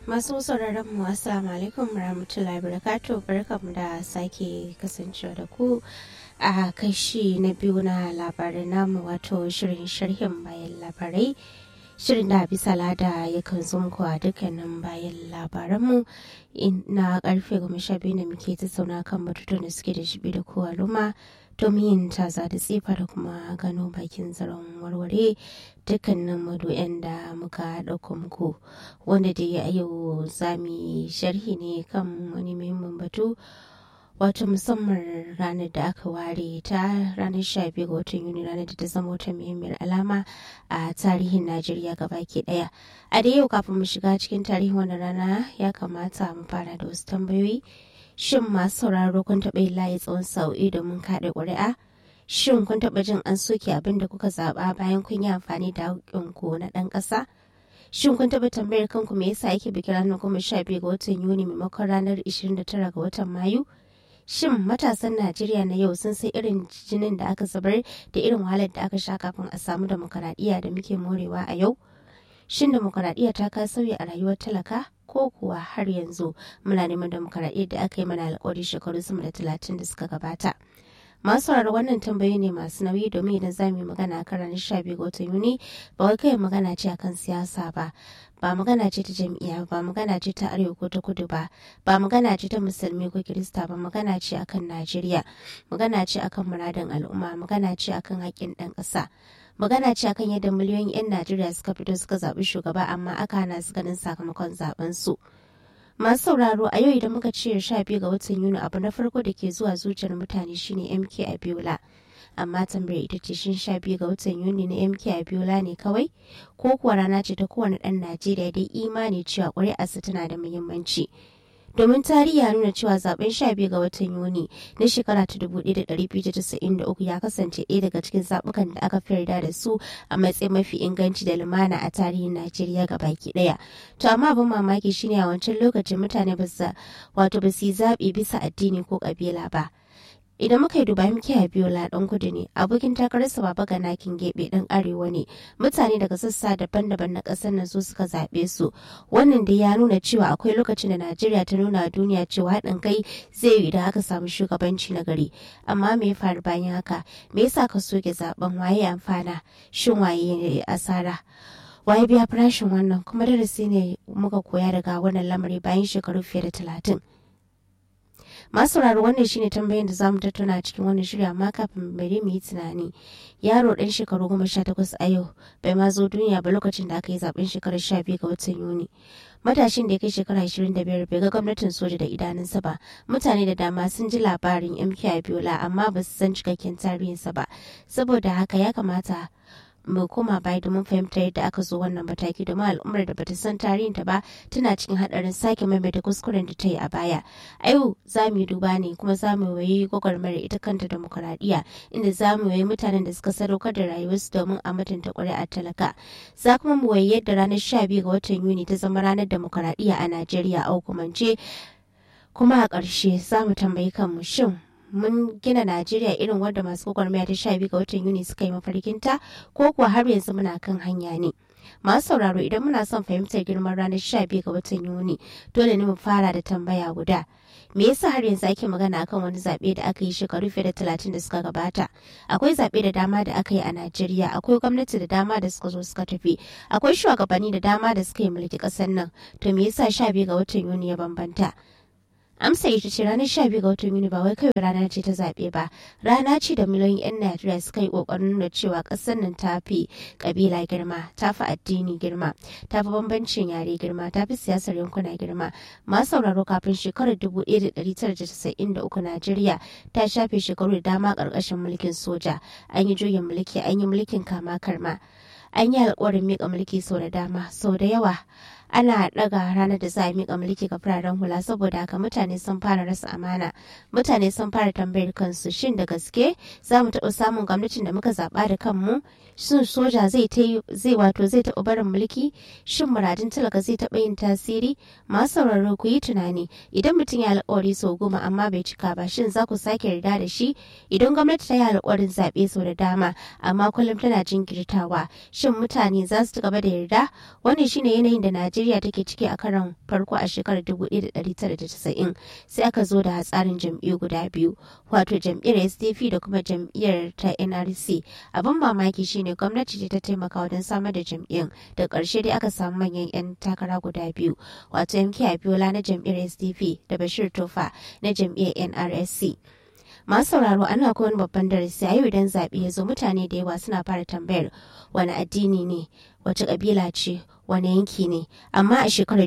Masu sauraron mu assalamu alaikum warahmatullahi wabarakatuh barkamu da sake kasancewa da ku a kashi na biyu na labarin namu wato shirin sharhin bayan labarai shirin da bisa lada yakan zo muku a dukkanin bayan labaranmu na karfe goma sha biyu da muke tattauna kan batutuwan da suke da shibi da kowa luma domin yin taza da tsifa da kuma gano bakin zaren warware dukkanin madu'yan da muka ɗauko muku wanda dai a yau zami sharhi ne kan wani muhimmin batu wato musamman ranar da aka ware ta ranar 12 ga watan yuni ranar da ta zama wata muhimmiyar alama a tarihin najeriya gabaki daya a da yau kafin mu shiga cikin tarihin wannan rana ya kamata mu fara da wasu tambayoyi shin masu sauraro kun taɓa yin layi tsawon sa'o'i domin kaɗa ƙuri'a shin kun taɓa jin an soke abin da kuka zaɓa bayan kun yi amfani da haƙƙinku na ɗan ƙasa shin kun taɓa tambayar kanku me yasa ake bikin ranar goma sha biyu ga watan yuni maimakon ranar 29 ga watan mayu shin matasan najeriya na yau sun sai irin jinin da aka zubar da irin wahalar da aka sha kafin a samu demokaradiyya da muke morewa a yau shin demokaradiyya ta ka sauya a rayuwar talaka ko kuwa har yanzu muna neman demokaradiyyar da aka yi mana alkawari shekaru sama da talatin da suka gabata masu sauraro wannan tambayoyi ne masu nauyi domin idan za mu yi magana kan ranar sha biyu ga watan yuni ba wai kai magana ce akan siyasa ba ba magana ce ta jam'iyya ba magana ce ta arewa ko ta kudu ba ba magana ce ta musulmi ko kirista ba magana ce akan najeriya magana ce akan muradin al'umma magana ce akan haƙƙin ɗan ƙasa magana ce akan yadda miliyoyin 'yan najeriya suka fito suka zaɓi shugaba amma aka hana su ganin sakamakon zaben su masu sauraro a yau idan muka ce sha biyu ga watan yuni abu na farko da ke zuwa zuciyar mutane shine mk abiola amma tambayar ita ce shin sha biyu ga watan yuni na mk abiola ne kawai ko kuwa rana ce ta kowane ɗan najeriya dai imani cewa ƙuri'arsa tana da muhimmanci domin tarihi ya nuna cewa zaben 12 ga watan yuni na shekara ta 1293 ya kasance ɗaya daga cikin zabukan da aka fi yarda da su a matsayin mafi inganci da lumana a tarihin najeriya ga baki ɗaya to amma abin mamaki shine a wancan lokacin mutane ba su wato ba su yi zaɓi bisa addini ko ƙabila ba idan muka yi duba muke a biyu ladan kudu ne abokin takararsa baba ga nakin gebe dan arewa ne mutane daga sassa daban-daban na ƙasar nan su suka zaɓe su wannan da ya nuna cewa akwai lokacin da najeriya ta nuna duniya cewa haɗin kai zai yi idan aka samu shugabanci na gari amma me ya faru bayan haka me yasa ka soke zaben waye amfana shin waye asara waye biya farashin wannan kuma darasi ne muka koya daga wannan lamari bayan shekaru fiye da talatin masu sauraro wannan shine tambayin da zamu tattauna cikin wannan shirya amma kafin bari mu yi tunani yaro dan shekaru goma sha takwas a yau bai ma zo duniya ba lokacin da aka yi zaben shekarar sha biyu ga watan yuni matashin da ya kai shekara ashirin da biyar bai ga gwamnatin soja da idanunsa ba mutane da dama sun ji labarin mk abiola amma ba su san cikakken tarihinsa ba saboda haka ya kamata mu koma baya domin fahimtar yadda aka zo wannan mataki domin al'ummar da bata san tarihinta ba tana cikin hadarin sake maimaita kuskuren da ta yi a baya a yau za mu yi duba ne kuma za mu wayi gwagwarmar ita kanta demokuraɗiyya inda za mu wayi mutanen da suka sadaukar da rayuwarsu domin a mutunta ƙuri'ar talaka za kuma mu wayi yadda ranar sha biyu ga watan yuni ta zama ranar demokuraɗiyya a najeriya a hukumance kuma a ƙarshe za mu tambayi kanmu shin mun gina Najeriya irin wadda masu gwagwarmaya ta sha biyu ga watan Yuni suka yi mafarkinta ko kuwa har yanzu muna kan hanya ne. Masu sauraro idan muna son fahimtar girman ranar sha biyu ga watan Yuni dole ne mu fara da tambaya guda. Me yasa har yanzu ake magana akan wani zaɓe da aka yi shekaru fiye da talatin da suka gabata? Akwai zaɓe da dama da aka yi a Najeriya, akwai gwamnati da dama da suka zo suka tafi, akwai shugabanni da dama da suka yi mulki ƙasar nan. To me yasa sha biyu ga watan Yuni ya bambanta? amsa ita ce ranar sha biyu ga watan yuni ba wai kawai rana ce ta zaɓe ba rana ce da miliyoyin 'yan najeriya suka yi ƙoƙarin nuna cewa ƙasar nan ta fi ƙabila girma ta fi addini girma ta fi bambancin yare girma ta fi siyasar yankuna girma masu sauraro kafin shekarar dubu ɗaya da ɗari tara da casa'in da uku najeriya ta shafe shekaru da dama ƙarƙashin mulkin soja an yi juyin mulki an yi mulkin kama karma an yi alƙawarin miƙa mulki sau da dama sau da yawa ana daga ranar da za a miƙa mulki ga fararen hula saboda haka mutane sun fara rasa amana mutane sun fara tambayar kansu shin da gaske za mu taɓa samun gwamnatin da muka zaɓa da kanmu shin soja zai zai wato zai taɓa barin mulki shin muradin talaka zai taɓa yin tasiri masu sauraro ku yi tunani idan mutum ya alƙawari sau goma amma bai cika ba shin za ku sake yarda da shi idan gwamnati ta yi alƙawarin zaɓe sau da dama amma kullum tana jinkirtawa shin mutane za su ci gaba da yarda wannan shine yanayin da najeriya Najeriya take ciki a karon farko a shekarar 1990 sai aka zo da tsarin jam'iyyu guda biyu wato jam'iyyar SDP da kuma jam'iyyar ta NRC. Abin mamaki shine gwamnati ce ta taimaka wajen samar da jam'iyyun da ƙarshe dai aka samu manyan 'yan takara guda biyu wato MK Abiola na jam'iyyar SDP da Bashir Tofa na jam'iyyar NRSC. masu sauraro ana wani babban darasi a yau idan zaɓe ya zo mutane da yawa suna fara tambayar wani addini ne wace ƙabila ce wani yanki ne amma a shekarar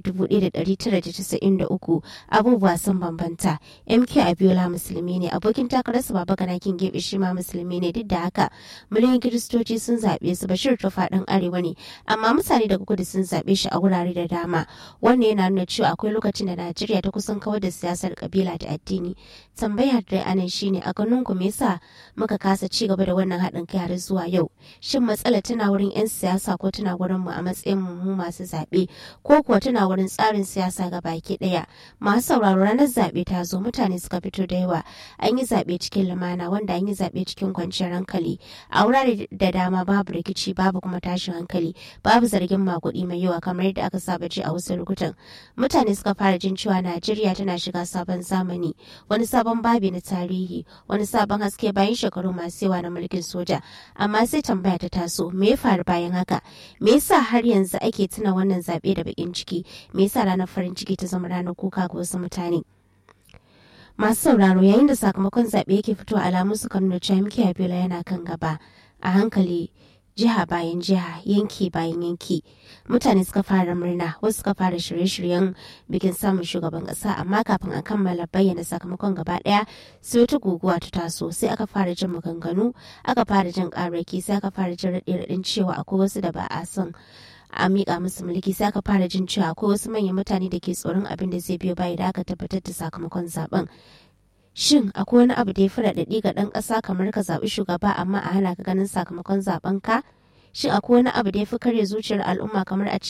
1993 abubuwa sun bambanta mk abiola musulmi ne abokin takararsa baba ganakin gebe shi ma musulmi ne duk da haka miliyan kiristoci sun zaɓe su bashir tufa ɗan arewa ne amma mutane daga kudu sun zaɓe shi a wurare da dama wannan yana nuna cewa akwai lokacin da najeriya ta kusan kawar da siyasar kabila da addini tambayar da anan shine a ganin ku me yasa muka kasa ci gaba da wannan haɗin kai har zuwa yau shin matsala tana wurin 'yan siyasa ko tana wurin mu a matsayin mu masu zaɓe ko kuwa tana wurin tsarin siyasa ga baki ɗaya masu sauraro ranar zaɓe ta zo mutane suka fito da yawa an yi zaɓe cikin lumana wanda an yi zaɓe cikin kwanciyar hankali a wurare da dama babu rikici babu kuma tashin hankali babu zargin makuɗi mai yawa kamar yadda aka saba ji a wasu lokutan mutane suka fara jin cewa najeriya tana shiga sabon zamani wani sabon babi na tarihi wani sabon haske bayan shekaru masu yawa na mulkin soja amma sai tambaya ta taso me ya faru bayan haka me yasa har yanzu ake tuna wannan zaɓe da bakin ciki me yasa ranar farin ciki ta zama ranar kuka ga wasu mutane masu sauraro yayin da sakamakon zaɓe yake fito alamun su nuna cewa miki abiola yana kan gaba a hankali jiha bayan jiha yanki bayan yanki mutane suka fara murna wasu suka fara shirye-shiryen bikin samun shugaban kasa amma kafin a kammala bayyana sakamakon gaba daya sai wata guguwa ta taso sai aka fara jin maganganu aka fara jin karaki sai aka fara jin raɗe-raɗin cewa akwai wasu da ba a son a miƙa musu mulki sai aka fara jin cewa akwai wasu manyan mutane da ke tsoron abin da zai biyo baya da aka tabbatar da sakamakon zaben Shin akwai wani abu da ya fi raɗaɗi ga ɗan ƙasa kamar ka zaɓi shugaba amma a hana ka ganin sakamakon zaɓen ka? Shin akwai wani abu da ya fi karya zuciyar al'umma kamar a